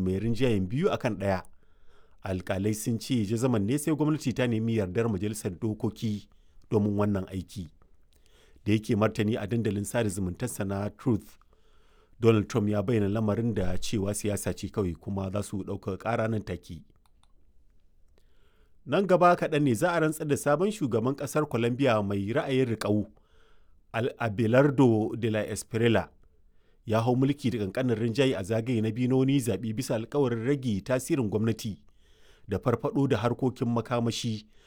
mai rinjayen biyu akan ɗaya alkalai sun ce jazaman ne sai gwamnati ta nemi yardar majalisar dokoki domin wannan aiki da yake martani a dandalin sada zumuntarsa na truth donald trump ya bayyana lamarin da cewa siyasa ce kawai kuma za su ɗauka ƙara nan take nan gaba kaɗan ne za a rantsar da sabon shugaban ƙasar colombia mai ra'ayin riƙau abelardo de la espriella ya hau mulki da kankanin rinjaye a zagaye na biyu na wani zaɓe bisa alkawarin rage tasirin gwamnati da farfado da harkokin makamashi